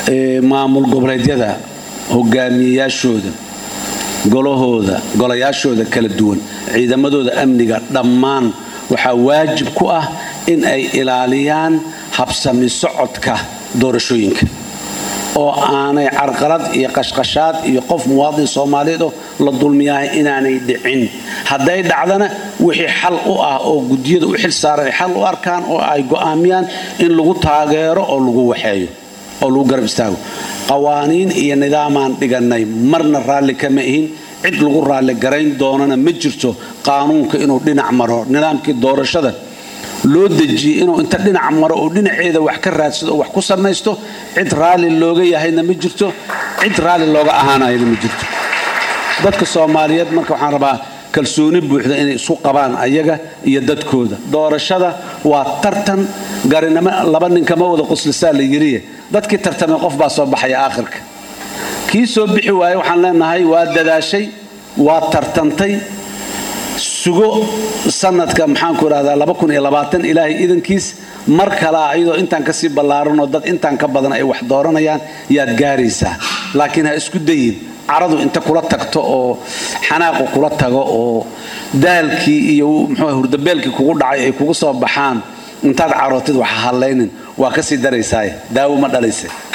maamul goboleedyada hogaamiyeyaashooda golahooda golayaashooda kala duwan ciidamadooda amniga dhammaan waxaa waajib ku ah in ay ilaaliyaan habsami socodka doorashooyinka oo aanay carqalad iyo qashqashaad iyo qof muwaadin soomaaliyeed oo la dulmiyahay inaanay dhicin hadday dhacdana wixii xal u ah oo gudiyada u xil saaran ay xal u arkaan oo ay go'aamiyaan in lagu taageero oo lagu waxeeyo oo lagu garab istaago qawaaniin iyo nidaamaan dhigannay marna raalli kama ihin cid lagu raalli garayn doonana ma jirto qaanuunka inuu dhinac maro nidaamkii doorashada loo dejiyey inuu inta dhinac maro oo dhinaceeda wax ka raadsado oo wax ku samaysto cid raalli looga yahayna ma jirto cid raalli looga ahaanayana ma jirto dadka soomaaliyeed marka waxaan rabaa kalsooni buuxda inay isku qabaan ayaga iyo dadkooda doorashada waa tartan garinimo laba ninkama wada quslisaa la yiriye dadkii tartamay qof baa soo baxaya aakhirka kii soo bixi waaye waxaan leenahay waa dadaashay waa tartantay sugo sanadka maxaanku idhahdaa ilaahay idankiis mar kalea iyadoo intaan kasii ballaaranoo dad intaan ka badan ay wax dooranayaan yaad gaaraysaa laakiin ha isku dayin caradu inta kula tagto oo xanaaqu kula tago oo daalkii iyo mxuu hurdabeelkii kugu dhacay ay kugu soo baxaan intaad carootid wax hallaynin waa kasii daraysaaye daawo ma dhalayse